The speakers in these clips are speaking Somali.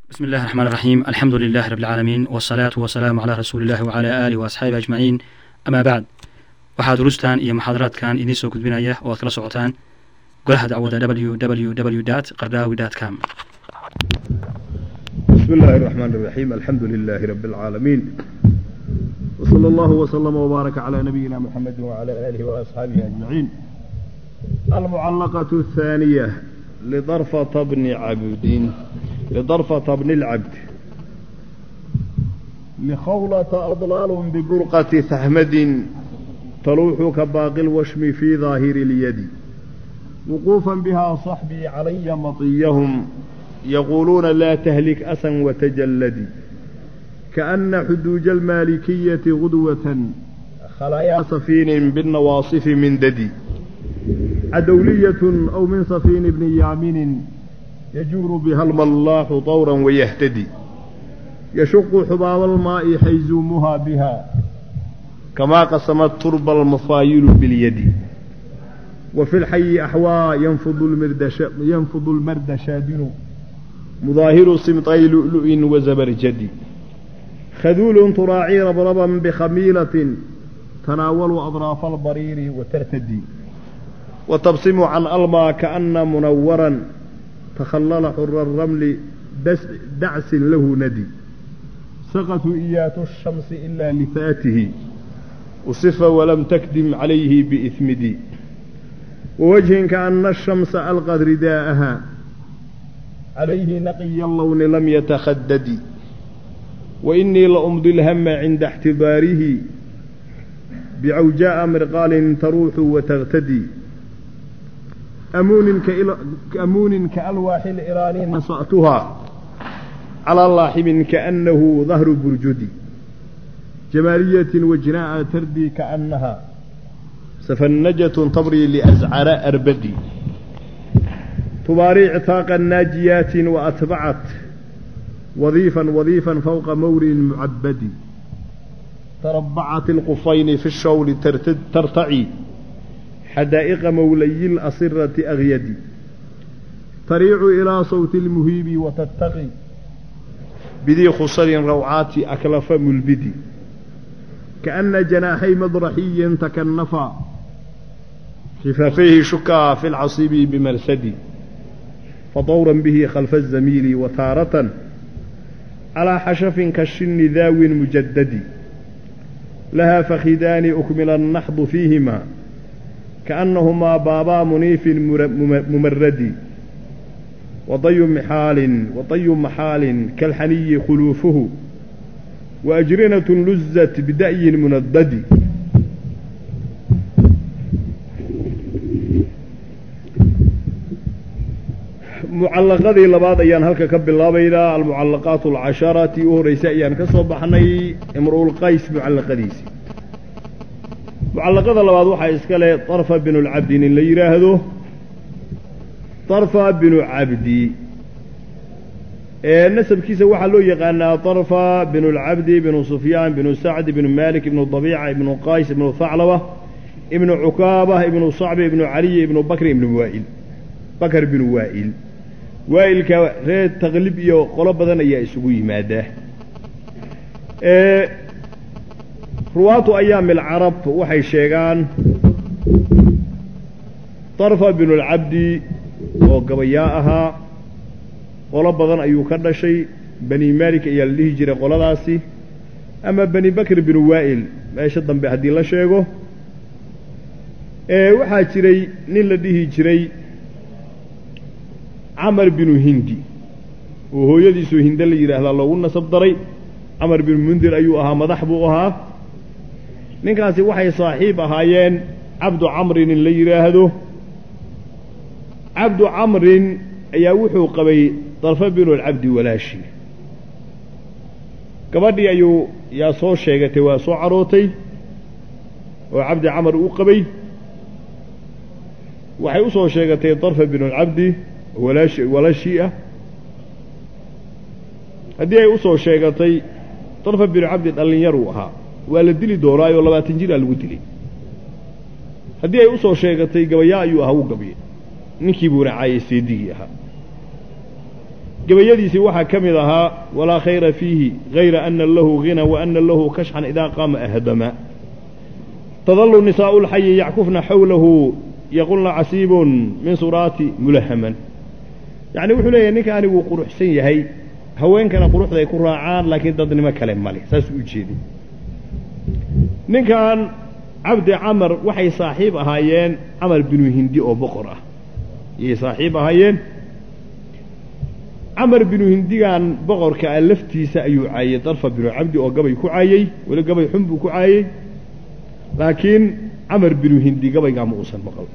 بسم الله الرحمن الرحيم الحمد لله رب العالمين والصلاة والسلام على رسول الله وعلى آله وأصحابه أجمعين أما بعد waxaa durustan iyo muxaadaraadkan idiin soo gudbinaya oo aad kala socotaan golaha dacwada www qardaawi com بسم الله الرحمن الرحيم الحمد لله رب العالمين وصلى الله وسلم وبارك على نبينا محمد وعلى آله وأصحابه أجمعين المعلقة الثانية لضرفة بن عبد لضرفة بن العبد لخولة أضلال ببرقة ثهمد تلوح كباقي الوشم في ظاهر اليد وقوفا بها صحبي علي مطيهم يقولون لا تهلك أسا وتجلدي كأن حدوج المالكية غدوة خلايا صفين بالنواصف من ددي عدولية أو من صفين بن يامن يجور بها الملاح طورا ويهتدي يشق حباب الماء حيزومها بها كما قسمت ترب المفايل باليد وفي الحي أحوى ينفض المردش ينفض المرد شادن مظاهر سمطي لؤلؤ وزبرجد خذول تراعي ربربا بخميلة تناول أضراف البرير وترتدي وتبصم عن ألما كأن منورا تخلل حر الرمل دعس له ندي سقط إيات الشمس إلا لفاته وصف ولم تكدم عليه بإثمدي ووجه كأن الشمس ألقت رداءها عليه نقي اللون لم يتخدد وإني لأمضي الهم عند احتباره بعوجاء مرقال تروح وتغتدي أمون, كأمون كألواح الإيراني نصأتها على لاحم كأنه ظهر برجدي جمالية وجناء تردي كأنها سفنجة تبري لأزعر أربدي تباري عتاقا ناجيات وأتبعت وظيفا وظيفا فوق مور معبد تربعت القفين في الشول ترتعي حدائق مولي الأصرة أغيدي تريع إلى صوت المهيب وتتقي بذي خصر روعات أكلف ملبدي كأن جناحي مضرحي تكنفا خفافيه شكا في العصيب بمرسدي فطورا به خلف الزميل وتارة على حشف كالشن ذاو مجدد لها فخذان أكمل النحض فيهما كأنهما بابا منيف ممرد وطي محال وطي محال كالحني خلوفه وأجرنة لزت بدأي مندد mucallaqadii labaad ayaan halka ka bilaabaynaa almucallaqaat alcasharati u horraysa ayaan ka soo baxnay imru'ulqays mucallaqadiisii mucallaqada labaad waxaa iska leh darfa binulcabdi nin la yidhaahdo darfa binu cabdi ee nasabkiisa waxaa loo yaqaanaa darfa binu lcabdi binu sufyaan binu sacd ibnu malik ibnu dabiica ibnu qays ibnu thaclaba ibnu cukaaba ibnu sacbi ibnu caliy ibnu bakri ibnu waa'il bakar binu waa'il waa'ilka reer taqlib iyo qolo badan ayaa isugu yimaadaa ruwaatu ayaami alcarab waxay sheegaan darfa binu lcabdi oo gabayaa ahaa qolo badan ayuu ka dhashay bani malik ayaa la dhihi jiray qoladaasi ama bani bakr binu waa'il meesha dambe haddii la sheego waxaa jiray nin la dhihi jiray camar binu hindi oo hooyadiisoo hinde la yidhaahdaa loogu nasab daray camar binu mundir ayuu ahaa madax buu ahaa ninkaasi waxay saaxiib ahaayeen cabdu camrin in la yidhaahdo cabdu camrin ayaa wuxuu qabay darfa binu alcabdi walaashi gabadhii ayuu yaa soo sheegatay waa soo carootay oo cabdi camar uu qabay waxay u soo sheegatay darfa binu alcabdi walaashi walaashii ah haddii ay u soo sheegatay darfa binu cabdi dhallinyaruu ahaa waa la dili doonaayoo labaatan jiraa lagu dilay haddii ay u soo sheegatay gabayaa ayuu ahaa wuu gabyay ninkii buuna caayay seedigii ahaa gabayadiisii waxaa ka mid ahaa walaa khayra fiihi hayra ana lahu hina wa ana lahu kashxan idaa qaama ahdama tadalu nisaa'u lxayi yackufna xawlahu yaqulna casiibun min suraati mulahaman yacni wuxuu leeyahay ninka aniguu quruxsan yahay haweenkana quruxda ay ku raacaan laakiin dadnimo kale male saasuu u jeeday ninkan cabdi camar waxay saaxiib ahaayeen camar binu hindi oo boqor ah ayay saaxiib ahaayeen camar binu hindigan boqorka ah laftiisa ayuu caayey darfa binu cabdi oo gabay ku caayey weli gabay xun buu ku caayey laakiin camar binu hindi gabaygaa ma uusan maqal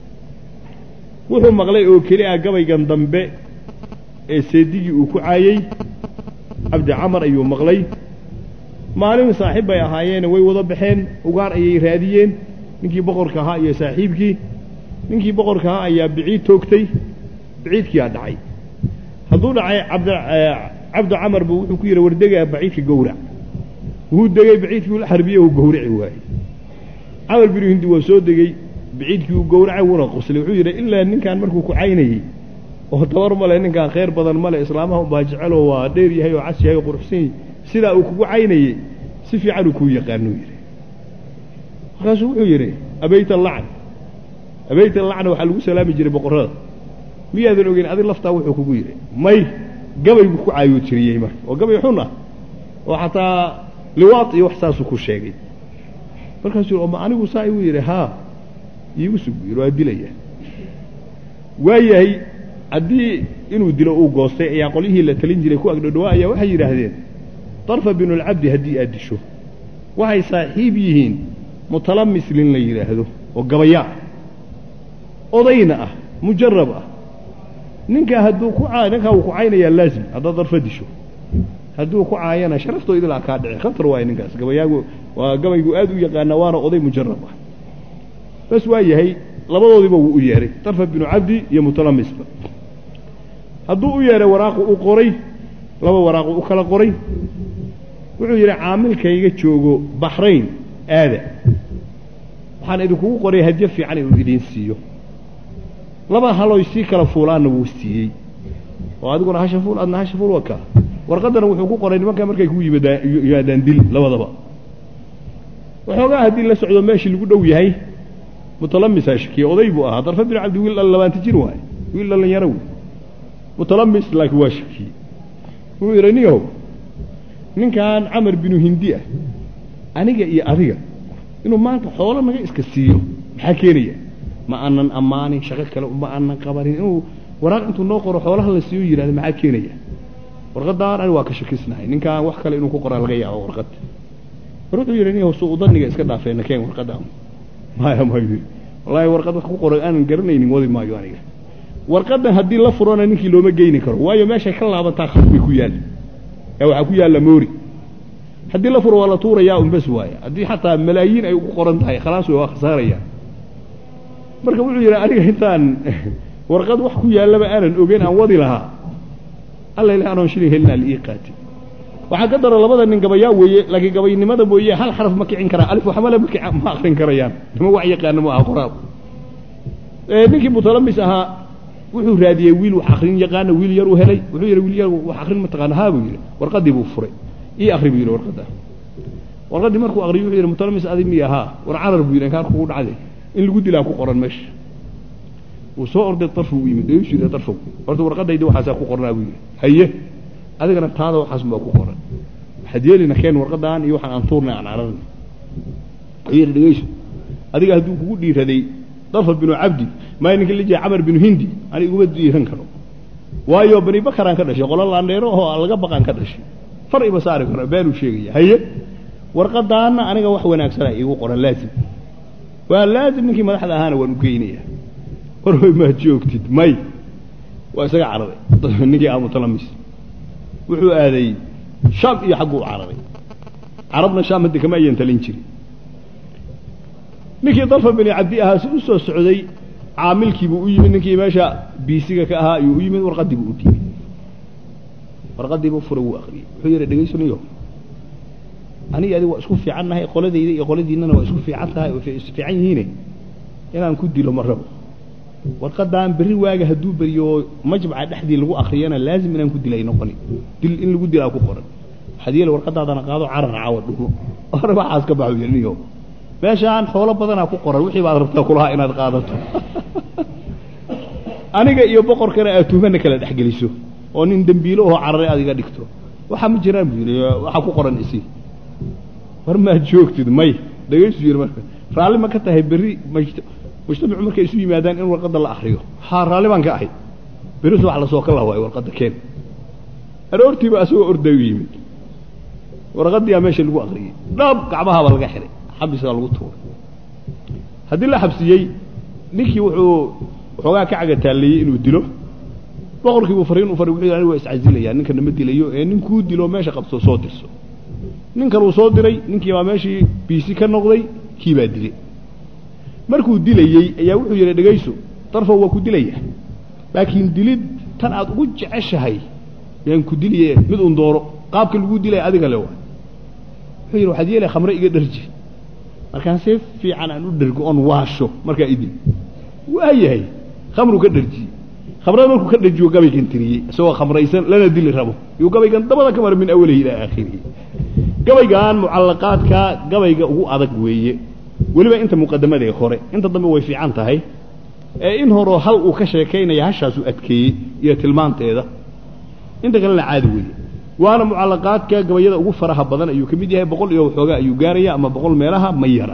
wuxuu maqlay oo keli ah gabaygan dambe ee seedigii uu ku caayey cabdi camar ayuu maqlay maalin saaxiib bay ahaayeene way wada baxeen ugaar ayay raadiyeen ninkii boqorka ahaa iyo saaxiibkii ninkii boqorka ahaa ayaa biciid toogtay biciidkiyaa dhacay hadduu dhacay cabd cabdi camar buu wuxuu ku yidhi wardegaa baciidka gowrac wuu degey baciidkii ula xarbiyey uu gowraci waayey camar binu hindi waa soo degey baciidkii uu gowracay wuuna qoslay wuxuu yidhi ilaa ninkaan markuu ku caynayey oo tabar male ninkaan khayr badan male islaamaha unbaa jeceloo waa dheer yahay oo cas yahay oo quruxsan yahay sidaa uu kugu caynayey si fiicanuu kuu yaqaanuu yidhi markaasuu wuxuu yidhi abayta lacn abayta lacna waxaa lagu salaami jiray boqorrada miyaadan ogeyn adi laftaa wuxuu kugu yidhi may gabay buu ku caayuu tiriyey marka oo gabay xun ah oo xataa liwaad iyo wax saasuu ku sheegay markaasuu yidhi oma anigu saa igu yidhi haa iigu sug yidhi waa dilaya waayahay haddii inuu dilo uu goostay ayaa qolyihii la talin jiray ku agdhodhowaa ayaa waxay yidhaahdeen darfa binulcabdi haddii aad disho waxay saaxiib yihiin mutalamis lin la yidhaahdo oo gabayaa ah odayna ah mujarab ah ninkaa hadduu ku caa ninkaa wuu ku caynayaa laazim haddaad darfa disho hadduu ku caayana sharaftoo idilaa kaa dhici khatar waaye ninkaas gabayaagu waa gabaygu aad u yaqaana waana oday mujarab ah bas waa yahay labadoodiiba wuu u yeedhay darfa binu cabdi iyo mutalamisba hadduu u yeedhay waraaqu u qoray laba waraaqu u kala qoray wuxuu yidhi caamilkayga joogo baxrayn aada waxaan idinkugu qoray hadyo fiican inuu idiin siiyo laba haloy sii kala fuulaanna wuu siiyey oo adiguna hasha fuul adna hasha fuul wakaa warqaddana wuxuu ku qoray nimankaa markay ku yimaadaan dil labadaba waxoogaa haddii la socdo meeshii lagu dhow yahay mutalamisaa shakiye oday buu ahaa darfa binu cabdi wiil dhal labaanta jir waaye wiil dhallinyaro wey mutalamis laakiin waa shakiyey wuxuu yidhi niyow ninkan camar binu hindi ah aniga iyo adiga inuu maanta xoolo naga iska siiyo maxaa keenaya ma aanan ammaanin shaqo kale ma aanan qabanin inuu waraaq intuu noo qoro xoolaha la siiyo yidhahda maxaa keenaya warqaddaan ani waa ka shakisnahay ninkaan wax kale inuu ku qoraa laga yaabo warqad war wuxuu yidhi niyow suu daniga iska dhaafeena keen warqaddaan maya mayu yidhi wallaahi warqad wax ku qoray aanan garanaynin wadi maayo aniga warqaddan haddii la furona ninkii looma geyni karo waayo meeshay ka laabantaa khas bay ku yaalla ee waxaa ku yaalla moori haddii la furo waa la tuurayaa un bas waaya haddii xataa malaayiin ay ugu qoran tahay khalaas way waa khasaaraya marka wuxuu yidhi aniga intaan warqad wax ku yaallaba aanan ogeyn aan wadi lahaa alla ilahi anoon shilin helin aan ii qaati waxaa ka daro labada nin gabayaa weeye laakiin gabaynimada mooye hal xaraf ma kicin karaa alif waxmale ma ma akrin karayaan nima wax yaqaana ma aha qoraal ninkii mutalamis ahaa wuxuu raadiyey wiil wax akrin yaqaana wiil yar uu helay wuxuu yidhi wiil yar wax akrin ma taqaana haa buu yidhi warqaddii buu furay ii akri buu yidhi warqadda warqaddii markuu akriyo wuxuu yidhi mutalamis adi miya haa war carar buu yidhi inkaan kugu dhacday in lagu dilaa ku qoran meesha wuu soo orday darfu u yimid dayuusu yidhi darfow horta warqaddaydi waxaasaa ku qornaa buu yidhi haye adigana taada waxaas baa ku qoran waxaad yeelina keen warqaddaan iyo waxaan aan tuurnay aan cararna wuxuu yidhi dhegeyso adiga hadduu kugu dhiiraday darfa binu cabdi maa ninka la jiray camar binu hindi ani iguma dhiiran karo waayo bani bakaraan ka dhashay qolo laandheero oo laga baqaan ka dhashay far ima saari karo beenuu sheegaya haye warqadaana aniga wax wanaagsana iigu qoran laazim waa laazim ninkii madaxda ahaana waan u geynaya war way maa joogtid may waa isaga cararay ninkii amutalamis wuxuu aaday shaam iyo xagguu cararay carabna shaam hadda kama ayan talin jirin ninkii darfa bini cabdi ahaa si u soo socday caamilkiibuu u yimid ninkii meesha biisiga ka ahaa ayuu u yimid warqaddiibuu u dhiibay warqaddiibuu fura wuu akriyey wuxuu yidhi dhegaysaniyo aniga adiga waa isku fiican nahay qoladayda iyo qoladiinnana waa isku fiican tahay oo is fiican yihiine inaan ku dilo ma rabo warqadaan berri waaga hadduu beriyo majmaca dhexdii lagu akriyana laazim inaan ku dilay noqoni dil in lagu dilaa ku qoran waxaad yeeli warqadaadana qaado carar caawa dhumo hore waxaas ka baxo yaniyo meeshaan xoolo badanaa ku qoran wixii baad rabtaa kulahaa inaad qaadato aniga iyo boqorkana aad tuhmana kala dhexgeliso oo nin dembiilo oo cararay aad iga dhigto waxaa ma jiraan buu yidhi waxaa ku qoran isi war maad joogtid may dhegaysu yidhi marka raalli ma ka tahay berri majt mujtamacu markay isu yimaadaan in warqadda la akriyo haa raalli baan ka ahay berri subax lasoo ka lahwaayo warqadda keen aroortiiba asagoo orday u yimid warqaddiyaa meesha lagu akriyey dhab gacmahaaba laga xihay xabiskaa lagu tuuray haddii la xabsiyey ninkii wuxuu waxoogaa ka cagataalleeyey inuu dilo boqorkii buu fariin u faray wuxuu yidhi anigu waa iscasilayaa ninka nama dilayo ee ninkuu dilo meesha qabso soo dirso nin kaluu soo diray ninkii baa meeshii biisi ka noqday kii baa dilay markuu dilayey ayaa wuxuu yidhi dhegayso darfow waa ku dilaya laakiin dilid tan aad ugu jeceshahay yaan ku diliye mid un dooro qaabka lagu dilaya adiga le waa wuxuu yidhi waxaad yeelay khamre iga dharji markaan si fiican aan u dhergo oon waasho markaa idil waa yahay khamru ka dharjiyey khamrada markuu ka dharjiyo gabaygan tiriyey isagoo khamraysan lana dili rabo yuu gabaygan dabada ka mara min awalihi ilaa aakhirihi gabaygan mucallaqaadka gabayga ugu adag weeye weliba inta muqadamadee hore inta dambe way fiican tahay ee in horeo hal uu ka sheekaynaya hashaasuu adkeeyey iyo tilmaanteeda inta kalena caadi weeye waana mucallaqaadka gabayada ugu faraha badan ayuu ka mid yahay boqol iyo waxoogaa ayuu gaaraya ama boqol meelaha ma yara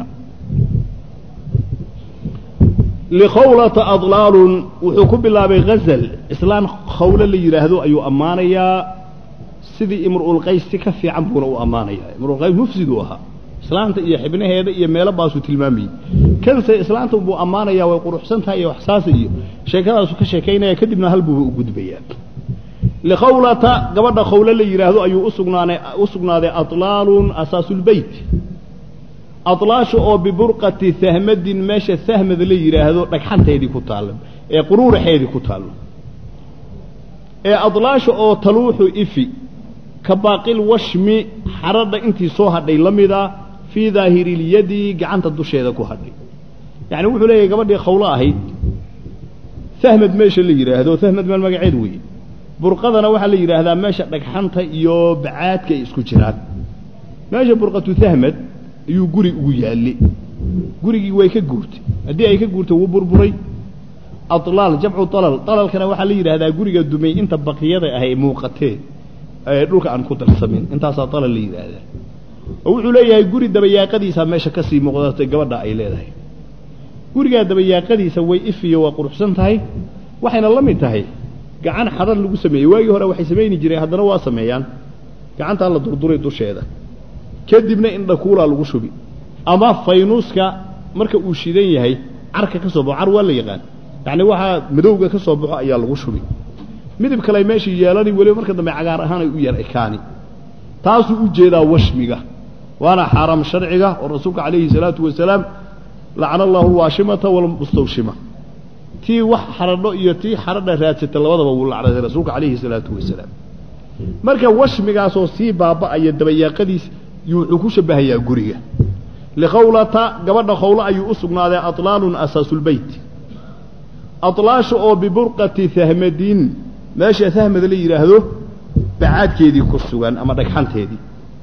likhawlata adlaalun wuxuu ku bilaabay ghazal islaan khawlo la yidhaahdo ayuu ammaanayaa sidii imru'ulqays si ka fiican buuna u ammaanayaa imruulqays mufsiduu ahaa islaanta iyo xibnaheeda iyo meelo baasuu tilmaamayey kanse islaanta buu ammaanayaa way quruxsan tahay iyo waxsaasa iyo sheekadaasuu ka sheekaynaya kadibna hal buuba u gudbayaa likhawlata gabadha khawlo la yidhaahdo ayuu usugnaanay u sugnaaday atlaalun asaasulbeyt atlaasha oo biburqati sahmadin meesha sahmad la yidhaahdo dhagxanteedii ku taalla ee quruuraxeedii ku taallo ee adlaasha oo taluuxu ifi ka baaqil washmi xaradha intii soo hadhay la mida fii daahirilyadi gacanta dusheeda ku hadhay yacni wuxuu leeyahay gabadhii khawlo ahayd sahmad meesha la yidhaahdo sahmad meel magaceed weeye burqadana waxaa la yidhaahdaa meesha dhagxanta iyo bacaadka ay isku jiraan meesha burqatu sahmad ayuu guri ugu yaallay gurigii way ka guurtay haddii ay ka guurtay wuu burburay alaal jamcu alal alalkana waxaa la yidhahdaa guriga dumay inta baqiyada ah ay muuqatee ee dhulka aan ku darsamin intaasaa alal la yidhaahdaa oo wuxuu leeyahay guri dabayaaqadiisaa meesha ka sii muuqdatay gabadha ay leedahay gurigaa dabayaaqadiisa way ifiyo waa quruxsan tahay waxayna la mid tahay gacan xadar lagu sameeyey waagii hore waxay samayni jireen haddana waa sameeyaan gacantaa la durduray dusheeda kadibna indhakuulaa lagu shubi ama faynuuska marka uu shidan yahay carka ka soo baxo car waa la yaqaan yacni waxaa madowga ka soo baxo ayaa lagu shubi midib kale meeshii yeelani weliba marka dambe cagaar ahaan ay u yar ekaani taasuu u jeedaa washmiga waana xaaraam sharciga oo rasuulka calayhi salaatu wasalaam lacana allahu alwaashimata walmustawshima tii wax xaradho iyo tii xaradha raadsata labadaba wuu lacnaday rasuulka calayhi salaatu wasalaam marka washmigaasoo sii baaba'aya dabayaaqadiis yuu wuxuu ku shabahayaa guriga likhawlata gabadha khawlo ayuu u sugnaaday atlaalun asaasulbeyt atlaasha oo biburqati sahmadin meesha sahmad la yidhaahdo bacaadkeedii ku sugan ama dhagxanteedii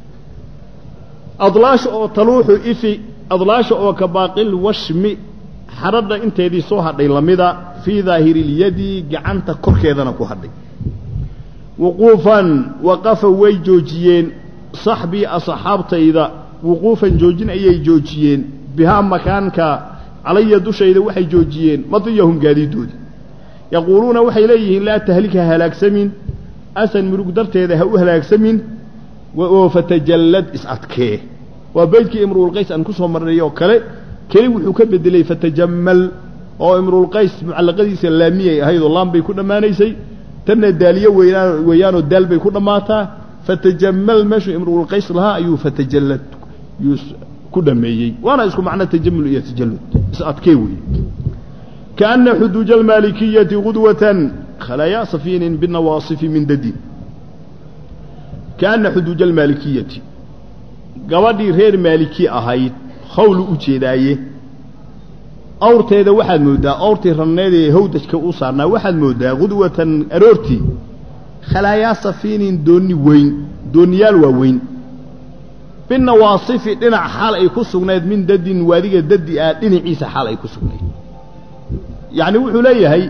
adlaasha oo taluuxu ifi adlaasha oo ka baaqil washmi xaradha inteedii soo hadhay lamida fii daahirilyadi gacanta korkeedana ku hadhay wuquufan waqafa way joojiyeen saxbii asxaabtayda wuquufan joojin ayay joojiyeen bihaa makaanka calaya dushayda waxay joojiyeen madiyahum gaadiidoodii yaquuluuna waxay leeyihiin laa tahlik ha halaagsamin asan murug darteeda ha u halaagsamin oo fatajallad is-adkee waa beydkii imruulqays aan ku soo marnay oo kale keli wuxuu ka bedelay fatajammal oo imruulqays mucallaqadiisa laamiyay ahayd oo laan bay ku dhammaanaysay tanna daaliyo weynaan weeyaanoo daal bay ku dhammaataa fatajammal meeshuu imruulqays lahaa ayuu fatajallad yuu ku dhameeyey waana isku macno tajamul iyo tajallud is-adkee weeye kaana xuduuja almaalikiyati qudwatan khalayaa safiinin binawaasifi min dadin kaana xuduuja almaalikiyati gabadhii reer maaliki ahayd hawlu u jeedaaye awrteeda waxaad mooddaa awrtii ranneed ee hawdajka u saarnaa waxaad mooddaa qudwatan aroortii khalaayaa safiinin doonni weyn doonniyaal waa weyn binawaasifi dhinac xaal ay ku sugnayd min dadin waadiga dadi ah dhinaciisa xaal ay ku sugnayd yacni wuxuu leeyahay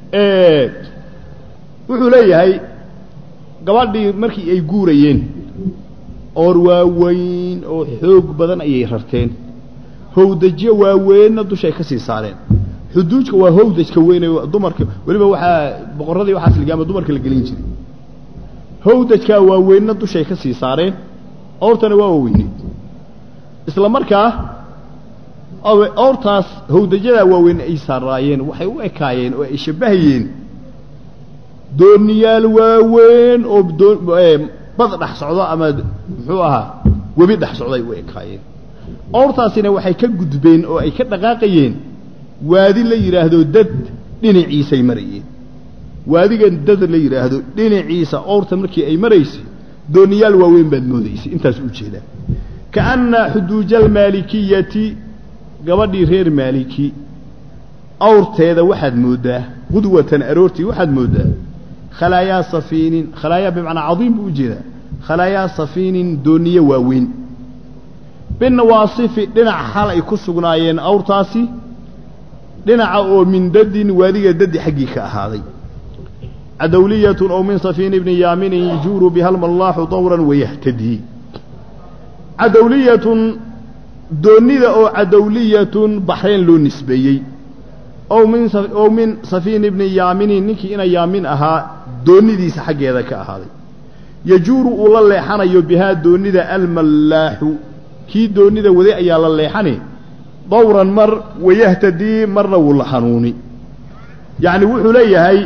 wuxuu leeyahay gabadhii markii ay guurayeen oor waaweyn oo xoog badan ayay rarteen hawdajyo waaweynna dushay ka sii saareen xuduujka waa hawdajka weyn ee dumarka weliba waxaa boqorradii waxaas ligaama dumarka la gelin jiray hawdajkaa waaweynna dushay ka sii saareen awrtana waa waaweyneed isla markaa awrtaas hawdajadaa waaweyn ay saaraayeen waxay u ekaayeen oo ay shabbahayeen dooniyaal waaweyn oo bad dhex socdo ama muxuu ahaa webi dhex socday u ekaayeen awrtaasina waxay ka gudbeen oo ay ka dhaqaaqayeen waadi la yidhaahdo dad dhinaciisay marayeen waadigan dad la yidhaahdo dhinaciisa awrta markii ay maraysay dooniyaal waaweyn baad moodaysay intaas u jeedaa kaanna xuduuja almaalikiyati gabadhii reer maaliki awrteeda waxaad mooddaa qudwatan aroortii waxaad mooddaa khalaayaa safiinin khalaayaa bimacnaa cadiim buu u jeedaa khalaayaa safiinin dooniye waaweyn binawaasifi dhinac xal ay ku sugnaayeen awrtaasi dhinaca oo min dadin waadiga dadi xaggii ka ahaaday cadowliyatun oo min safiin ibni yaaminin yajuuru biha almallaaxu dawran wayahtadii cadowliyatun doonnida oo cadowliyatun baxrayn loo nisbeeyey ow min ow min safiin ibni yaaminin ninkii ina yaamin ahaa doonnidiisa xaggeeda ka ahaaday yajuuru uu la leexanayo bihaa doonnida almallaaxu kii doonnida waday ayaa la leexani dawran mar wayahtadii marna wuu la hanuuni yacni wuxuu leeyahay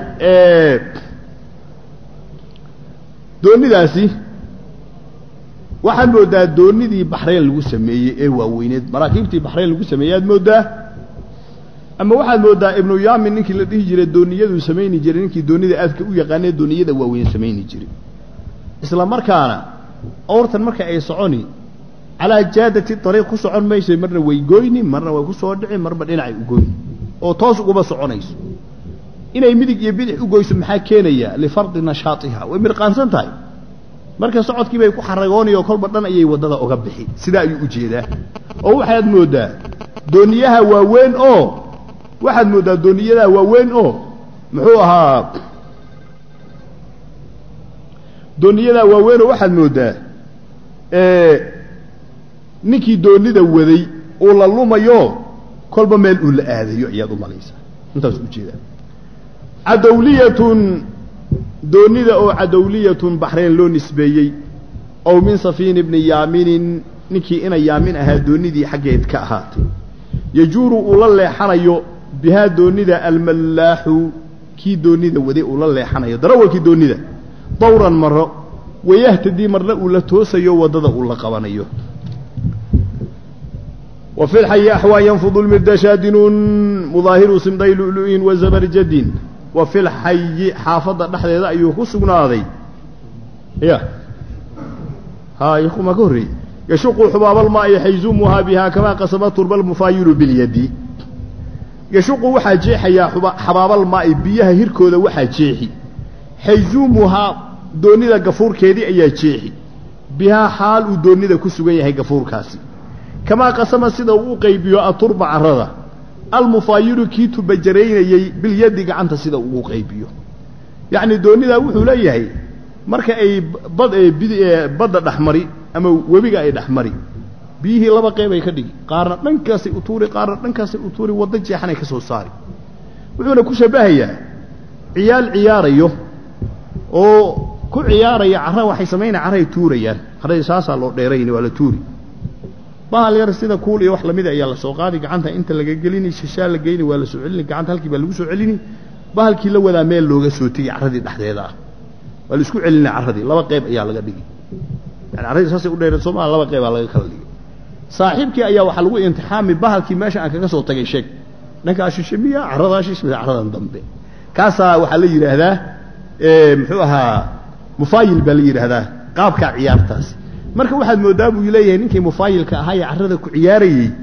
doonnidaasi waxaad mooddaa doonnidii baxrayn lagu sameeyey ee waaweyneed maraakiibtii baxrayn lagu sameeyey aad mooddaa ama waxaad mooddaa ibnu yaamin ninkii la dhihi jiray dooniyaduu samayni jiray ninkii doonnida aadka u yaqaanee dooniyada waaweyn samayni jiray isla markaana awrtan marka ay soconi calaa jaadati ariiq ku socon mayso marna way goyni marna way ku soo dhici marba dhinacay u goyni oo toos uguma soconayso inay midig iyo bidix u goyso maxaa keenaya lifardi nashaatiha way mirqaansan tahay marka socodkii bay ku xaragoonaya oo kolba dhan ayay waddada uga bixi sidaa ayuu u jeedaa oo waxaad mooddaa dooniyaha waaweyn oo waxaad mooddaa dooniyadaha waaweyn oo muxuu ahaa dooniyadaa waaweyn oo waxaad mooddaa ninkii doonida waday uu la lumayo kolba meel uu la aadayo ayaad u malaysaa intaas u jeedaa cadowliyatun doonnida oo cadowliyatun baxrayn loo nisbeeyey ow min safiin ibni yaaminin ninkii ina yaamin ahaa doonnidii xaggeed ka ahaatay yajuuru uu la leexanayo bihaa doonnida almallaaxu kii doonnida waday uu la leexanayo darawalkii doonnida dawran maro wayahtadii marna uu la toosayo waddada uu la qabanayo وفي الحي أحوى ينفض المرد شادن مظاهر سمدي لؤلؤ وزبرجد وفي الحي حافظ نحن ذا أيوه سقناضي يا ها يقوم كهري يشق حباب الماء حيزومها بها كما قسم ترب المفايل باليد يشق وحا جيحي يا حباب الماء بيها هيركودا وحا جيحي حيزومها دونيدا غفور كيدي ايا جيحي بها حال دونيدا كسغن yahay gafuurkaasi kamaa qasama sida uu qaybiyo aturba carada almufaayilu kii tubajaraynayey bilyadi gacanta sida uu qaybiyo yacni doonidaa wuxuu leeyahay marka ay bad badda dhexmari ama webiga ay dhexmari biyihii laba qeybay ka dhigi qaarna dhankaasay u tuuri qaarna dhankaasay u tuuri waddo jeexanay ka soo saari wuxuuna ku shabahayaa ciyaal ciyaarayo oo ku ciyaaraya cara waxay samaynaya carray tuurayaan carradii saasaa loo dheerayni waa la tuuri bahal yar sida kuul iyo wax lamida ayaa la soo qaadi gacanta inta laga gelini shishaa la geyni waa la soo celini gacanta halkii baa lagu soo celini bahalkii la wadaa meel looga soo tegi carradii dhexdeeda ah waa la isku celina carradii laba qeyb ayaa laga dhigi yani carradii saasay u dheereen soomaa laba qeybaa laga kala dhigi saaxiibkii ayaa waxaa lagu imtixaami bahalkii meesha aan kaga soo tagay sheeg dhankaa shishe miya carradaa shishe miya carradan dambe kaasaa waxaa la yidhaahdaa muxuu ahaa mufaayil baa la yidhaahdaa qaabkaa ciyaartaasi marka waxaad mooddaa buu leeyahay ninkii mufaayilka ahaa ee carrada ku ciyaarayey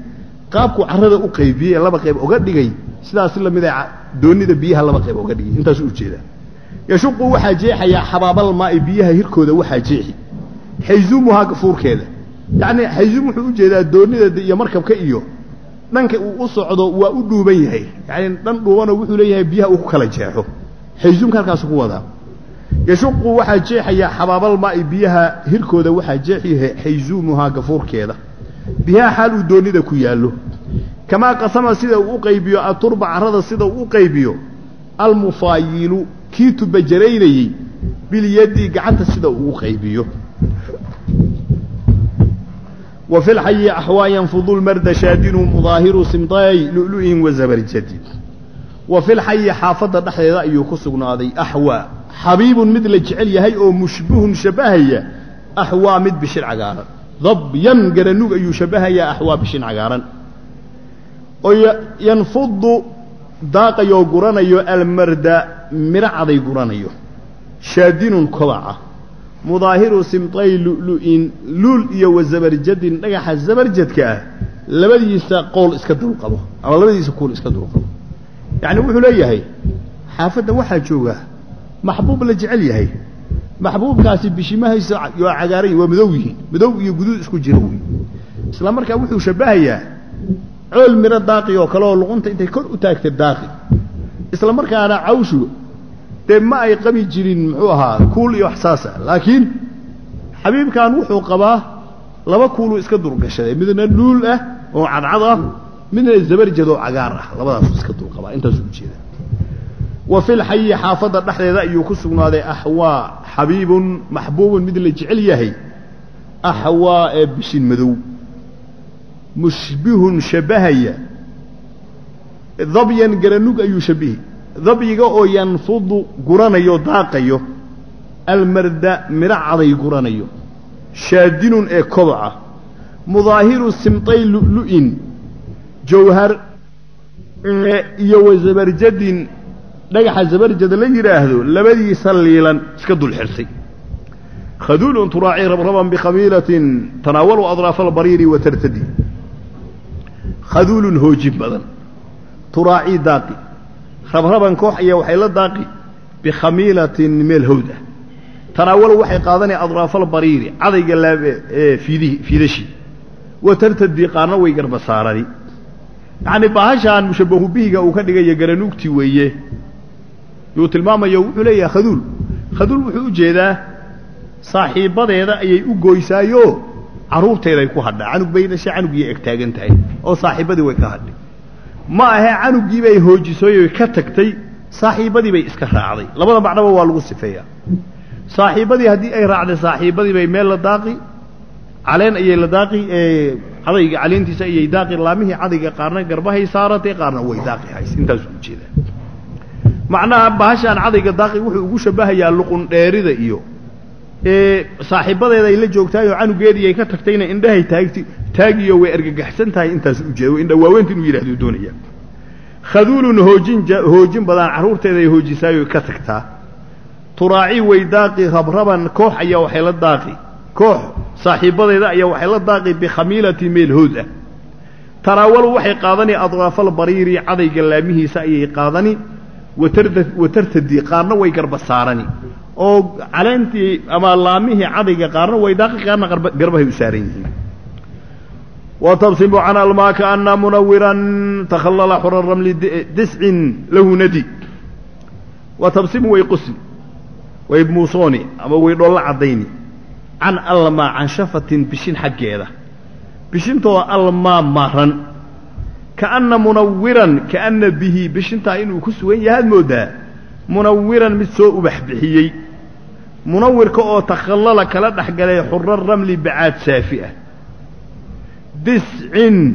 qaabku carrada u qaybiyey ee laba qayb oga dhigay sidaas lamid a doonida biyaha laba qayb oga dhigay intaasuu ujeedaa yashuqu waxaa jeexayaa xabaabal maa'i biyaha hirkooda waxaa jeexi xayzuumuhaa gafuurkeeda yacni xayzuum wuxuu ujeedaa doonida iyo markabka iyo dhanka uu u socdo waa u dhuuban yahay yacni dhan dhuubanoo wuxuu leeyahay biyaha uu ku kala jeexo xayzuumka halkaasu ku wadaa yashuqu waxaa jeexayaa xabaabal maa'i biyaha hirkooda waxaa jeexi xayzuumuhaa gafuurkeeda biyaha xaal uu doonida ku yaallo kamaa qasama sida uu u qaybiyo aturba carrada sida uu u qaybiyo almufaayilu kii tubajaraynayey bilyadi gacanta sida uu u qaybiyo wa fi lxayi axwaa yanfudu lmarda shaadinu mudaahiru simtay lu'lu'in wa zabarjadi wa fi lxayi xaafadda dhexdeeda ayuu ku sugnaaday axwaa xabiibun mid la jecel yahay oo mushbihun shabbahaya axwaa mid bishin cagaaran dabyan garanug ayuu shabbahayaa axwaa bishin cagaaran oo yanfudu daaqayoo guranayo almarda midho caday guranayo shaadinun kobaca mudaahiru simtay lu'lu'in luul iyo wa zabarjadin dhagaxa zabarjadka ah labadiisa qool iska dulqabo ama labadiisa kuul iska dulqabo yacni wuxuu leeyahay xaafadda waxaa jooga maxbuub la jecel yahay maxbuubkaasi bishimahaysa waa cagaaran waa madow yihiin madow iyo guduud isku jira wey isla markaa wuxuu shabbahayaa cool midho daaqi oo kale oo luqunta intay kor u taagtay daaqi isla markaana cawshu dee ma ay qabi jirin muxuu ahaa kuul iyo wax saasa laakiin xabiibkan wuxuu qabaa laba kuuluu iska dulgashaday midna luul ah oo cadcad ah midna zabarjad oo cagaar ah labadaasuu iska dulqabaa intaasuu ujeeda wa fi lxayi xaafadda dhexdeeda ayuu ku sugnaaday axwaa xabiibun maxbuubun mid la jecel yahay axwaa ee bishin madow mushbihun shabbahaya dabyan garanug ayuu shabbihi dabyiga oo yanfudu guranayo daaqayo almarda midho caday guranayo shaadinun ee kobaca mudaahiru simtay lu'lu'in jawhar iyo wa zabarjadin dhagaxa zabarjada la yidhaahdo labadiisa liilan iska dul xirtay khaduulun turaaci rabraban bikhamiilatin tanaawalu adraafa albariiri wa tartadi khaduulun hoojin badan turaacii daaqi rabraban koox ayaa waxay la daaqi bikhamiilatin meel hawd ah tanaawalu waxay qaadanaya adraafalbariiri cadayga fiidih fiidashii wa tartadi qaarna way garba saarani yacni bahashaan mushabbahu bihiga uu ka dhigaya garanuugtii weeye yuu tilmaamayo wuxuu leeyahay khaduul khaduul wuxuu u jeedaa saaxiibbadeeda ayay u gooysaayo carruurteeday ku hadhaa canug bay dhashay canuggii eg taagan tahay oo saaxiibbadii way ka hadhay ma ahe canuggii bay hoojisooy ka tagtay saaxiibbadii bay iska raacday labada macnaba waa lagu sifeeyaa saaxiibbadii haddii ay raacday saaxiibbadii bay meel la daaqi caleen ayay la daaqi cadayga caleentiisa ayay daaqi laamihii cadayga qaarna garbahay saaratay qaarna way daaqi hays intaasuu ujeedaa macnaha bahashaan cadayga daaqi wuxuu ugu shabbahayaa luqun dheerida iyo saaxiibbadeeda ay la joogtaayoo canugeedii ay ka tagtayna indhahay taagti taagiyo way argagaxsan tahay intaas ujeeda indha waaweynta inuu yidhahdo doonaya khaduulun hoojin hoojin badan carruurteeda ay hoojisaayo ka tagtaa turaaci way daaqi rabraban koox ayaa waxay la daaqi koox saaxiibbadeeda ayaa waxay la daaqi bikhamiilati meel hood ah tanaawalu waxay qaadani adraafal bariiri cadayga laamihiisa ayay qaadani watarda watartadi qaarna way garba saarani oo caleentii ama laamihii cadayga qaarna way daaqi qaarna garbahay u saaran yihiin وتبصم عن الماء كأن منورا تخلل حر الرمل دسع له ندي وتبصم ويقسم ويبموصوني أما ويدول عديني عن الماء عن شفة بشين حقيقة بشين تو الماء مهرا كأن منورا كأن به بشين تاين وكسوين يهد مودا منورا متسوء بحبحيي منور كأو تخلل كلا دحقلي حر الرمل بعاد سافئة discin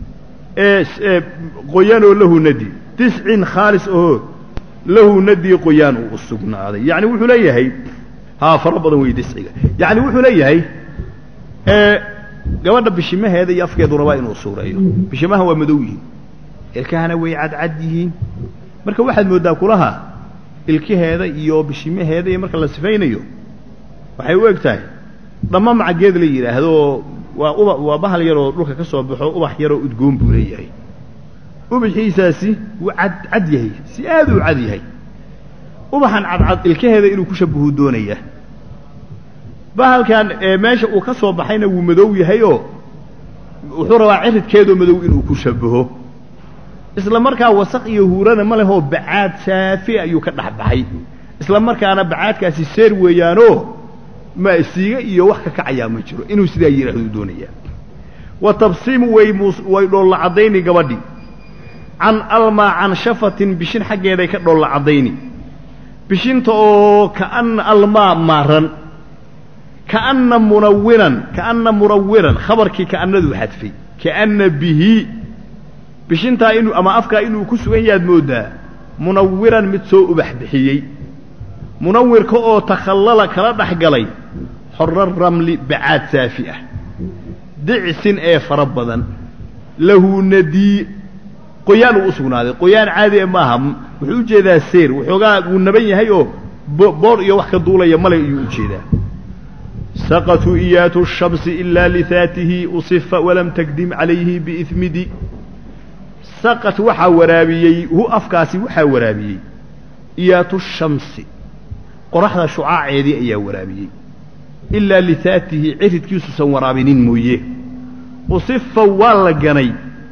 qoyaan oo lahu nadi discin khaalis oo lahu nadi qoyaan uu u sugnaaday yacni wuxuu leeyahay haa fara badan wey disciga yacni wuxuu leeyahay gabadha bishimaheeda iyo afkeedu rabaa inuu suureeyo bishimaha waa madow yihiin ilkahana way cadcad yihiin marka waxaad mooddaa kulaha ilkaheeda iyo bishimaheeda iyo marka la sifaynayo waxay u eg tahay dhamma macageed la yidhaahdo waa uba waa bahal yaroo dhulka ka soo baxo ubax yaroo udgoon buu leeyahay ubaxiisaasi wuu cad cad yahay si aad uu cad yahay ubaxan cadcad ilkaheeda inuu ku shabahu doonayaa bahalkan ee meesha uu ka soo baxayna wuu madow yahay oo wuxuu rabaa ciridkeedoo madow inuu ku shabaho isla markaa wasaq iyo huurana ma lehoo bacaad saafi ayuu ka dhex baxay isla markaana bacaadkaasi seer weeyaanoo ma siiga iyo wax ka kacayaa ma jiro inuu sidaa yidhahduu doonayaa wa tabsiimu way mus way dhoolla caddayni gabadhi can almaa can shafatin bishin xaggeeday ka dhoolla caddayni bishinta oo kaana almaa maaran kaana munawiran kaana munawiran khabarkii ka'anaduu xadfay kaana bihi bishintaa inuu ama afkaa inuu ku sugan yahaad mooddaa munawiran mid soo ubax bixiyey munawirka oo takhallala kala dhex galay xorra ramli bacaad saafi ah dicsin ee fara badan lahu nadii qoyaan uu u sugnaaday qoyaan caadi e maaha wuxuu u jeedaa seer waxoogaa wuu naban yahay oo boor iyo wax ka duulaya male ayuu u jeedaa saqatuu iyaatu shamsi ilaa lihaatihi usifa walam takdim calayhi biismidi saqat waxaa waraabiyey hu afkaasi waxaa waraabiyey iyaatu shamsi qoraxda shucaaceedii ayaa waraabiyey ilaa lihaatihi ciridkiisuusan waraabinin mooye usifa waa la ganay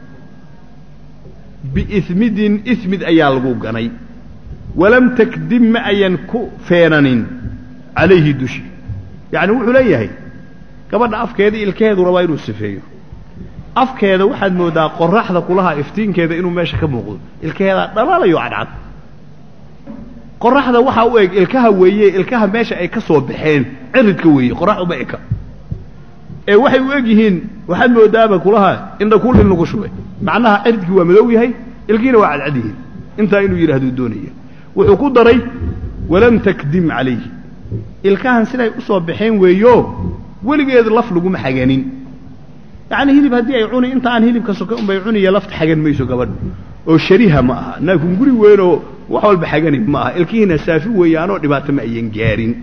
biismidin ismid ayaa lagu ganay walam takdim ma ayan ku feenanin calayhi dushi yacni wuxuu leeyahay gabadha afkeeda ilkaheedu rabaa inuu sifeeyo afkeeda waxaad mooddaa qoraxda kulaha iftiinkeeda inuu meesha ka muuqdo ilkaheedaa dhalaalayo cadcad qoraxda waxaa u eg ilkaha weeye ilkaha meesha ay ka soo baxeen ciridka weeye qorax uma eka ee waxay u eg yihiin waxaad moodaaba kulaha indhakuul in lagu shubay macnaha ciridkii waa madow yahay ilkiina waa cadcad yihiin intaa inuu yidhahduu doonaya wuxuu ku daray walam takdim calayhi ilkahan siday u soo baxeen weeyo weligeed laf laguma xaganin yacni hilib haddii ay cuni inta aan hilibka soka unbay cuniya lafta xagan mayso gabadha oo shariha ma aha naakin guri weynoo wax walba xagani ma aha ilkihiina saafi weeyaanoo dhibaato ma ayan gaarin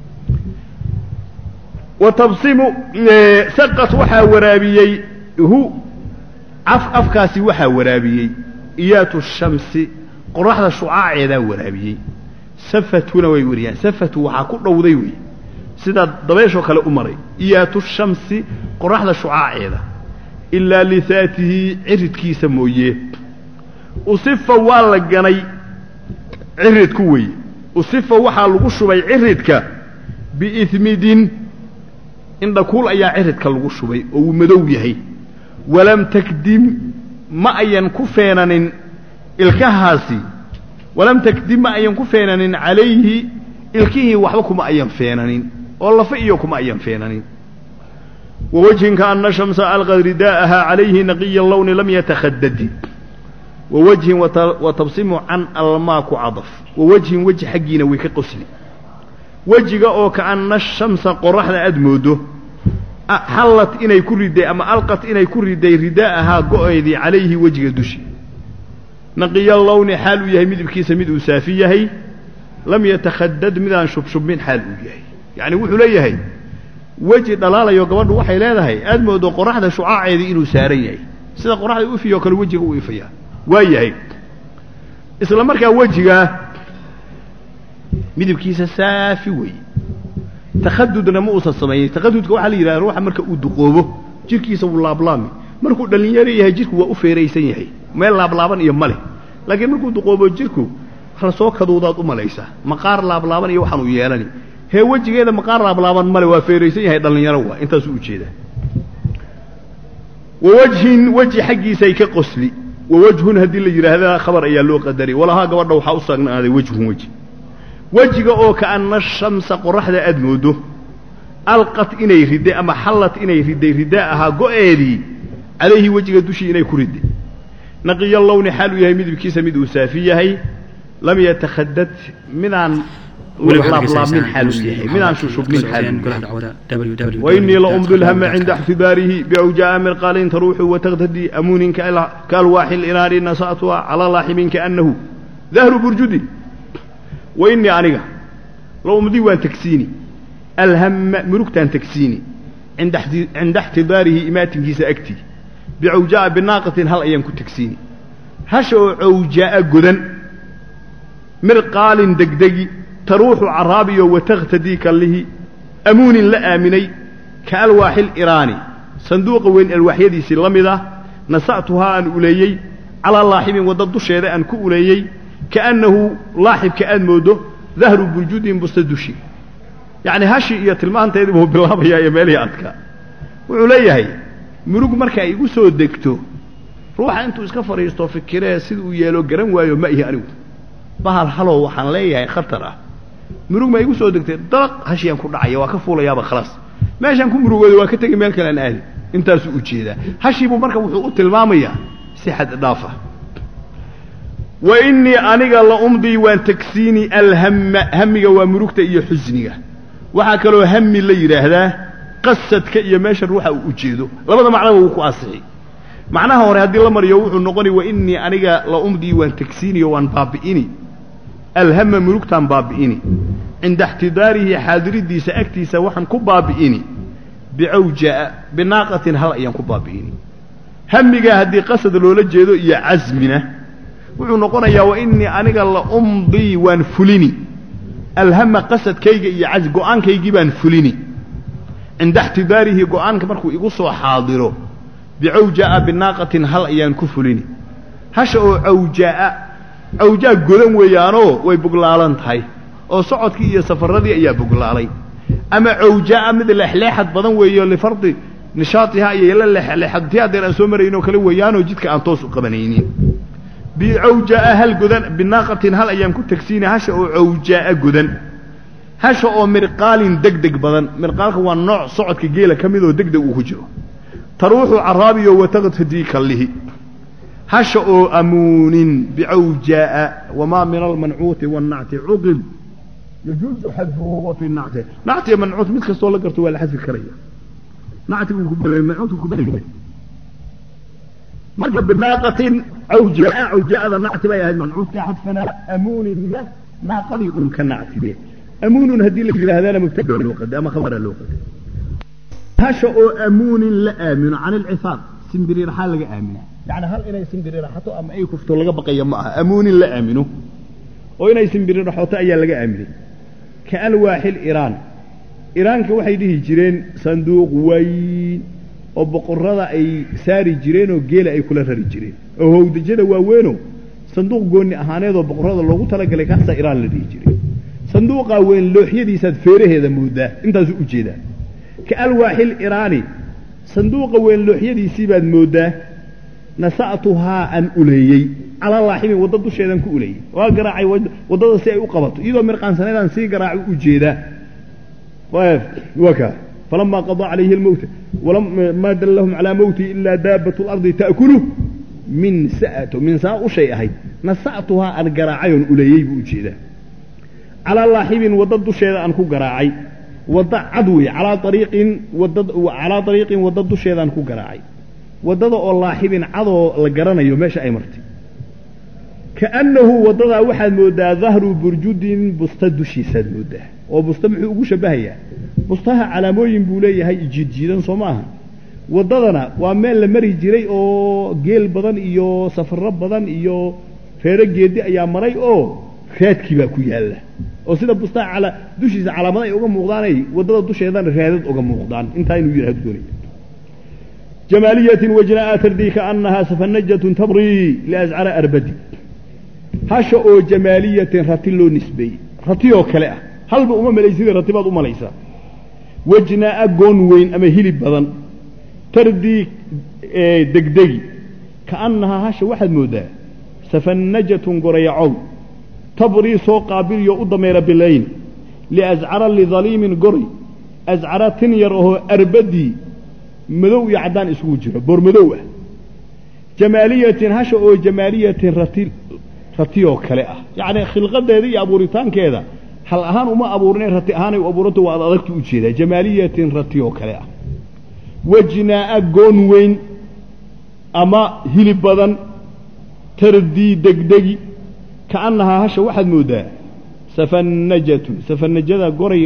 wa tabsimu saqat waxaa waraabiyey hu af afkaasi waxaa waraabiyey iyaatu shamsi qoraxda shucaaceedaa waraabiyey safatuna way wariyaan safatu waxaa ku dhowday wey sidaa dabeeshoo kale u maray iyaatu shamsi qoraxda shucaaceeda ilaa lihaatihi ciridkiisa mooye usifa waa la ganay ciridku weeye usifa waxaa lagu shubay ciridka biismidin indhakuul ayaa ciridka lagu shubay oo uu madow yahay walam takdim ma ayan ku feenanin ilkahaasi walam takdim ma ayan ku feenanin calayhi ilkihii waxba kuma ayan feenanin oo lafa iyo kuma ayan feenanin wawajhin kaana shamsa alqad ridaa'aha calayhi naqiya lawni lam yatakhadadi wawajhin wa tabsimu can almaa ku cadaf wawajhin weji xaggiina way ka qosli wejiga oo kaana shamsa qoraxda aad moodo xallat inay ku riday ama alqat inay ku riday ridaa'ahaa go-eedii calayhi wejiga dushi naqiya lawni xaal uu yahay midabkiisa mid uu saafi yahay lam yatakhadad midaan shubshubmin xaal uu yahay yacni wuxuu leeyahay weji dhalaalayo gabadhu waxay leedahay aad moodo qoraxda shucaaceedii inuu saaran yahay sida qoraxda u ifiyo kale wejiga u ifayaa waa yahay isla markaa wejigaa midabkiisa saafi weeye takhadudna ma uusan samaynin takhadudka waxaa la yidhahda ruuxa marka uu duqoobo jirkiisa wuu laablaami markuu dhallinyaro yahay jirku waa u feeraysan yahay meel laablaaban iyo ma leh laakiin markuu duqoobo jirku wax lasoo kaduudaad u malaysaa maqaar laablaaban iyo waxaan u yeelani hee wejigeeda maqaar laablaaban male waa feeraysan yahay dhallinyaro waa intaasuu ujeedaa wawajhin weji xaggiisay ka qosli wawajhun haddii la yidhaahdaa khabar ayaa loo qadaray walahaa gabadha waxaa u sagnaaday wejhun weji wejiga oo kaana shamsa qoraxda aad moodo alqat inay riday ama xallat inay riday ridaa ahaa go-eedii calayhi wejiga dushii inay ku riday naqiya lawni xaal uu yahay midabkiisa mid uu saafi yahay lam yatakhadad midaan laablaabmin xaal uu yahay midaan shushubmin xaal uu yahay وإني لأمضي الهم عند احتباره بأوجاء من قال تروح وتغتدي أمون كالواح الإنار نسأتها على لاحم كأنه ذهر برجدي وإني أنيقا لو أمضي وأن تكسيني الهم مركت أن تكسيني cinda ixtidaarihi imaatinkiisa agtii bicawjaa'a binaaqatin hal ayaan ku tegsiini hasha oo cawjaa'a godan mirqaalin degdegi taruuxu caraabiyo watakhtadii kallihi amuunin la aaminay ka alwaaxil iraani sanduuqa weyn alwaaxyadiisii la mid ah nasa'tuhaa aan uleeyey calaa laaxibin wadda dusheeda aan ku uleeyey kaannahu laaxibka aad mooddo dahru burjudin busta dushi yacni hashi iyo tilmaanteedii buu bilaabayaa iyo meelihii adkaa wuxuu leeyahay murug marka ay igu soo degto ruuxa intuu iska fadhiisto fikiree sida uu yeelo garan waayo ma ihi anigu bahal halow waxaan leeyahay khatar ah murug ma igu soo degtay dalaq hashiyaan ku dhacaya waa ka fuulayaaba khalaas meeshaan ku murugooda waa ka tegi meel kale aan aadi intaasuu ujeedaa hashiibuu marka wuxuu u tilmaamayaa si xad dhaafa wa innii aniga la umdii waan tagsiini alhamma hamiga waa murugta iyo xusniga waxaa kaloo hami la yidhaahdaa qasadka iyo meesha ruuxa uu ujeedo labada macnaba wuu ku asixi macnaha hore haddii la mariyo wuxuu noqonay wa innii aniga la umdii waan tagsiiniyo waan baabi'ini alhama murugtaan baabi'ini cinda ixtidaarihi xaadiriddiisa agtiisa waxaan ku baabi'ini bicawjaa binaaqatin hal ayaan ku baabi'ini hamigaa haddii qasad loola jeedo iyo casmina wuxuu noqonayaa wa innii aniga la umdii waan fulini alhama qasadkayga iyo cas go-aankaygii baan fulini cinda ixtidaarihi go-aanka markuu igu soo xaadiro bicawjaa'a binaaqatin hal ayaan ku fulini hasha oo cawjaa'a cawjaa godan weeyaanoo way buglaalan tahay oo socodkii iyo safaradii ayaa buglaalay ama cawjaa'a mid leexleexad badan weeyo lifardi nishaatiha iyo la leexleexadtii haddeen aan soo marayno kale weeyaanoo jidka aan toos u qabanaynin bicawjaa'a hal godan binaaqatin hal ayaan ku tegsiina hasha oo cawjaa'a godan hasha oo mirqaalin deg deg badan mirqaalka waa nooc socodka geela ka midoo deg deg uu ku jiro taruuxu caraabiyo wataqtadii kallihi hasha oo amuunin bicawjaa'a wamaa min almancuuti wannacti cuqib yajuuzu xadfuhu wa fi nacti nacti iyo mancuut mid kastoo la garto waa la xadfi karaya nactigu mancuutku ku beri marka binaaqatin cawjaa cawjaada nacti bay ahayd mancuudka xadfana amuuniga naaqadii un ka nactibe amuunun haddii la yidhaahdana mubtada loo qaday ama khabara loo qaday hasha oo amuunin la aamino can ilcifaaq simbiri raxaa laga aamina yani hal inay simbiri raxato ama ay kufto laga baqaya ma aha amuunin la aamino oo inay simbiri raxoto ayaa laga aaminay ka alwaaxil iraan iraanka waxay dhihi jireen sanduuq weyn oo boqorrada ay saari jireen oo geela ay kula rari jireen oo howdajada waaweeno sanduuq goonni ahaaneedoo boqorrada loogu talagalay kaasaa iraan la dhihi jiray sanduuqaa weyn looxyadiisaad feeraheeda moodaa intaasuu ujeedaa ka alwaaxil iraani sanduuqa weyn looxyadiisii baad mooddaa nasa'tuhaa aan uleeyey calaa laaxibin wadda dusheedaan ku uleeyey waa garaacay waddada si ay u qabato iyadoo mirqaansaneedaan sii garaaci u jeedaa waa kaa falamaa qadaa calayhi almowta maa dallahum calaa mowtihi ilaa daabatu lardi ta'kulu min sa'ato min saa u shay ahayd nasa'tuhaa aan garaacayoon uleeyey buu ujeedaa calaa laaxibin wadda dusheeda aan ku garaacay wadda cad wey calaa ariiqin wadda calaa ariiqin wadda dusheedaan ku garaacay waddada oo laaxibin cadoo la garanayo meesha ay martay kaannahu waddadaa waxaad mooddaa dahru burjudin busta dushiisaad mooddaa oo busta muxuu ugu shabbahayaa bustaha calaamooyin buu leeyahay jiidjiidan soo ma aha waddadana waa meel la mari jiray oo geel badan iyo safarro badan iyo reero geedi ayaa maray oo raadkii baa ku yaalla oo sida bustaha cala dushiisa calaamada ay uga muuqdaanay waddada dusheedana raadad uga muuqdaan intaa inuu yidhahdo doonaya jamaaliyatin wajnaa tardii kaannahaa safanajatun tabrii liascara arbadi hasha oo jamaaliyatin rati loo nisbeeyey ratiyoo kale ah halba uma malaysida rati baad u malaysaa wajnaa'a goon weyn ama hilib badan tardii degdegi kaannahaa hasha waxaad mooddaa safanajatun gorayacow tabrii soo qaabiliyo u dameera bilayn liascara lidaliimin goray ascara tin yar ahoo arbadii madow iyo caddaan isugu jiro boor madow ah jamaaliyatin hasha oo jamaaliyatin rati ratiyoo kale ah yacni khilqadeeda iyo abuuritaankeeda hal ahaan uma abuurinay rati ahaanay u abuuranta waa ad adagta u jeedaa jamaaliyatin ratiyoo kale ah wajnaa'a goon weyn ama hilib badan tardii degdegi kaannahaa hasha waxaad mooddaa safanajatun safanajada gorayga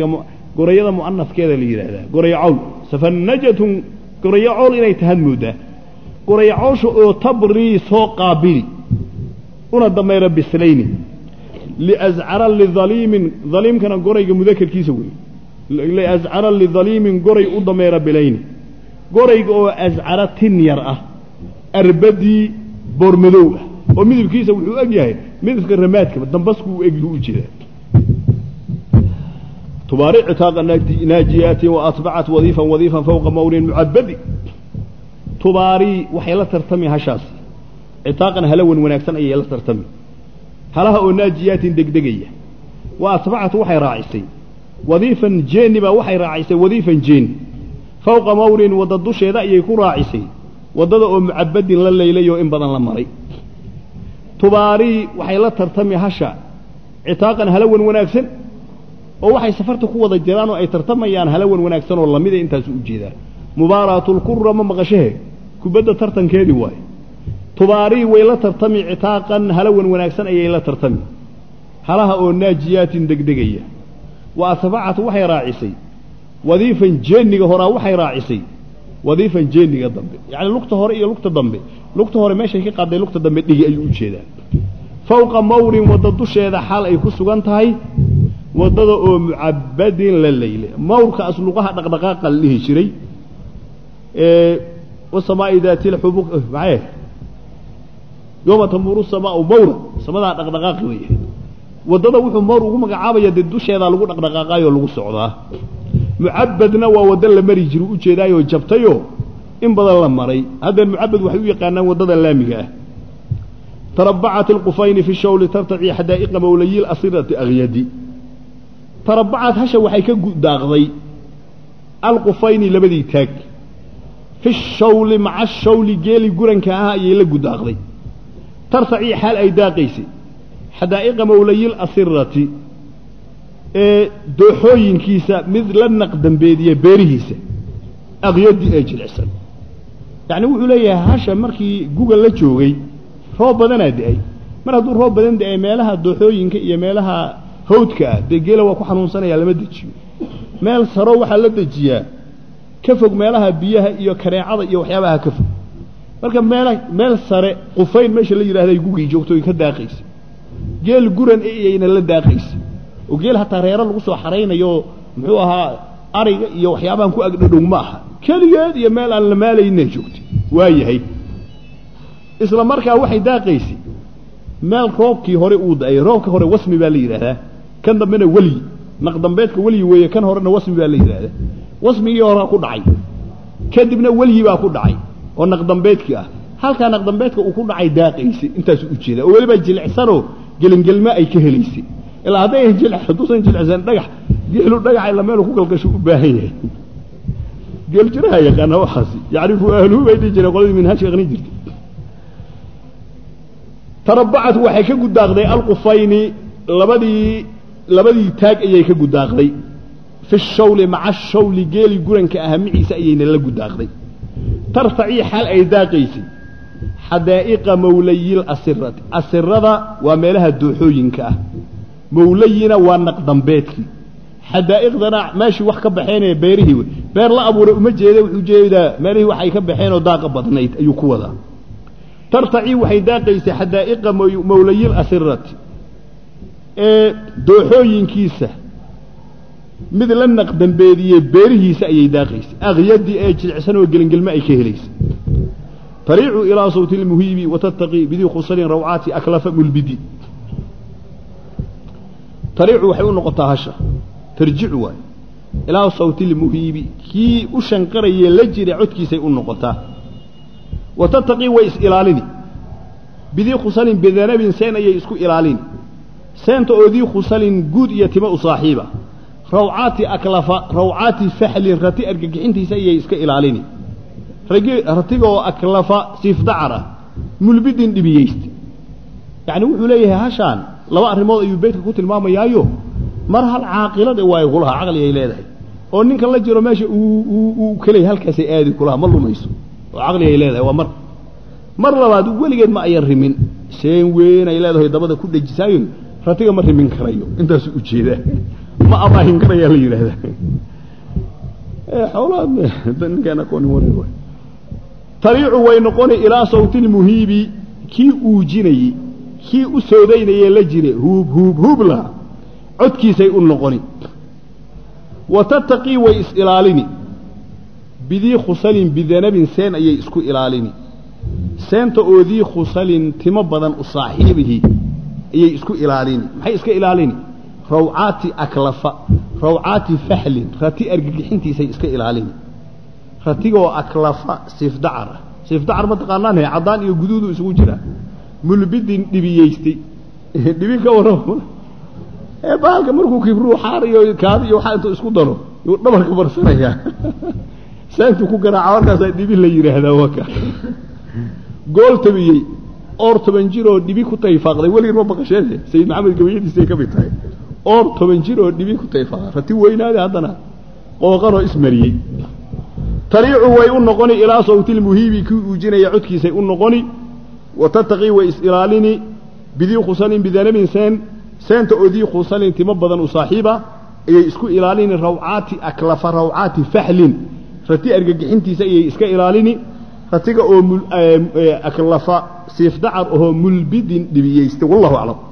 gorayada mu'anafkeeda la yidhaahdaa goraya cawl safanajatun goraya cawl inay tahaad mooddaa goraya cawsha oo tabrii soo qaabili una damayra bislayni liascara lidaliimin daliimkana gorayga mudakarkiisa wey liascara lidaliimin goray u dameera bilayni gorayga oo ascara tin yar ah arbadii boormadow ah oo midabkiisa wuxuu eg yahay midabka ramaadka dambasku u eg u jeedaa tubaaric citaaqa naajiyaatin wa atbacat wadiifan wadiifan fawqa mawrin mucabadi tubaarii waxay la tartami hashaasi citaaqan halawan wanaagsan ayay la tartami halaha oo naajiyaatin degdegaya wa atbacat waxay raacisay wadiifan jeeni baa waxay raacisay wadiifan jeeni fawqa mawrin wadda dusheeda ayay ku raacisay waddada oo mucabadin la laylayoo in badan la maray tubaarii waxay la tartami hasha citaaqan halawan wanaagsan oo waxay safarta ku wada jiraan oo ay tartamayaan halawan wanaagsan oo lamida intaasu u jeedaa mubaaraatulqura ma maqashahe kubadda tartankeedii waaye tubaarii way la tartami citaaqan halawan wanaagsan ayay la tartami halaha oo naajiyaatin degdegaya wa atbacat waxay raacisay wadiifan jeeniga horaa waxay raacisay wadiifan jeeniga dambe yacni lugta hore iyo lugta dambe lugta hore meeshay ka qaaday lugta dambe dhigi ayuu u jeedaa fawqa mawrin wadda dusheeda xaal ay ku sugan tahay waddada oo mucabadin la leyle mawrka asluqaha dhaqdhaqaaqa la dhihi jiray wasamaa'i daati lxubuq maxay yooma tamuuru samaau mawra samadaa dhaqdhaqaaqi way ahayd waddada wuxuu mawr ugu magacaabaya dee dusheedaa lagu dhaqdhaqaaqaayoo lagu socdaa mucabadna waa waddo la mari jiru u jeedaayoo jabtayoo in badan la maray haddeen mucabad waxay u yaqaanaan waddada laamiga ah tarabacat alqufayni fi shawli tartaci xadaa'iqa mawlayi lasirati akyadi tarabacat hasha waxay ka daaqday alqufayni labadii taag fi shawli maca shawli geeli guranka ah ayay la gudaaqday tartacii xaal ay daaqaysay xadaa'iqa mawlayil asirati ee dooxooyinkiisa mid la naqdambeediya beerihiisa aqyadi ee jilicsan yacni wuxuu leeyahay hasha markii guga la joogay roob badanaa da-ay mar hadduu roob badan da-ay meelaha dooxooyinka iyo meelaha hawdka ah dee geela waa ku xanuunsanaya lama dejiyo meel saro waxaa la dejiyaa ka fog meelaha biyaha iyo kareecada iyo waxyaabaha ka fog marka meel meel sare qufayn meesha la yidhahday gugii joogto ay ka daaqaysa geel guran iyayna la daaqaysa oo geel hataa reero lagu soo xaraynayo muxuu ahaa ariga iyo waxyaabahan ku agdhadhow ma aha keligeed iyo meel aan la maalayna joogtay waa yahay isla markaa waxay daaqaysay meel roobkii hore uu da-ay roobka hore wasmi baa la yidhaahdaa kan dambena welyi naqdambeedka welyi weeye kan horena wasmi baa la yidhaahdaa wasmigii horea ku dhacay kadibna welyi baa ku dhacay oo naqdambeedkii ah halkaa naqdambeedka uu ku dhacay daaqaysay intaasu u jeeda oo weliba jilicsanoo gelingelma ay ka helaysay ilaa haddayan jil hadduusan jilicsan dhagax geelu dhagax ila meelu ku galgasho u baahan yahay geel jiraha yaqaana waxaasi yacrifu ahluhu bay dhihi jireen qoladii minhaajka aqni jirtay tarabacat waxay ka gudaaqday alqufayni labadii labadii taag ayay ka gudaaqday fi shawli maca shawli geeli guranka aha miciisa ayayna la gudaaqday tartacii xaal ay daaqaysay xadaa'iqa mawlayil asirati asirada waa meelaha dooxooyinka ah mawlayina waa naqdambeedkii xadaa'iqdana meeshii wax ka baxeenee beerihii wey beer la abuuray uma jeeda wuxuu jeedaa meelihii waxay ka baxeen oo daaqa badnayd ayuu ku wadaa tartacii waxay daaqaysay xadaa'iqa mawlayil asirati ee dooxooyinkiisa mid la naqdambeediyey beerihiisa ayay daaqaysay akyadii ee jilicsan oo gelingelme ay ka helaysay tariicu ilaa sawti lmuhiibi watattaqii bidii khusalin rawcaati aklafa mulbidi tariicu waxay u noqotaa hasha tarjicu waay ilaa sawti lmuhiibi kii u shanqarayee la jira codkiisay u noqotaa watattaqii way is ilaalini bidii khusalin bidanabin seen ayay isku ilaalini seenta oo dii khusalin guud iyo timo u saaxiiba rawcaati aklafa rawcaati faxlin rati argagixintiisa ayay iska ilaalini ragi ratigaoo aklafa siifdacara mulbidin dhibiyeysta yacni wuxuu leeyahay hashaan laba arrimood ayuu beydka ku tilmaamayaayo mar hal caaqilada waayo kulaha caqli ay leedahay oo ninka la jiro meesha uu keley halkaasay aadi kulaha ma lumayso oo caqli ay leedahay waa mar mar labaad weligeed ma ayan rimin seen weyn ay leedahay dabada ku dhejisaayo ratiga ma rimin karayo intaasu ujeedaa ma amaahin karayaa la yidhaahdaa xoolaha ninkaan aqoonin wareer waay tariicu way noqoni ilaa sawtilmuhiibi kii uujinayey kii u soodaynayee la jire huub huub huub lahaa codkiisay u noqoni wa tattaqii way is-ilaalini bidii khusalin bidanabin seen ayay isku ilaalini seenta oo dii khusalin timo badan u saaxiibihi ayay isku ilaalini maxay iska ilaalini rawcaati aklafa rawcaati fahlin rati argagixintiisay iska ilaalini ratigoo aklafa siifdacar ah siifdacar ma taqaanaan he caddaan iyo guduudu isugu jiraa mulbidin dhibiyeystay dhibi ka warrama ee baalka markuu kibruu xaar iyo kaadi iyo waxaa intuu isku daro yuu dhabarka barsanayaa saantuu ku garaaca markaasaa dhibi la yidhaahdaa waka gool tabiyey oor toban jir oo dhibi ku tayfaaqday weligin ma baqasheene sayid maxamed gabayadiisay ka mid tahay oor toban jir oo dhibi ku tayfaaqday rati weynaade haddana qooqanoo ismariyey tariicu way u noqoni ilaa sawtilmuhiibi kii uujinaya codkiisay u noqoni wa tattaqii way is-ilaalini bidii khusalin bidanabin seen seenta oo dii khusalin timo badan u saaxiiba ayay isku ilaalini rawcaati aklafa rawcaati fahlin rati argagixintiisa ayay iska ilaalini ratiga oo aklafa siifdacar ahoo mulbidin dhibiyeystay wallahu aclam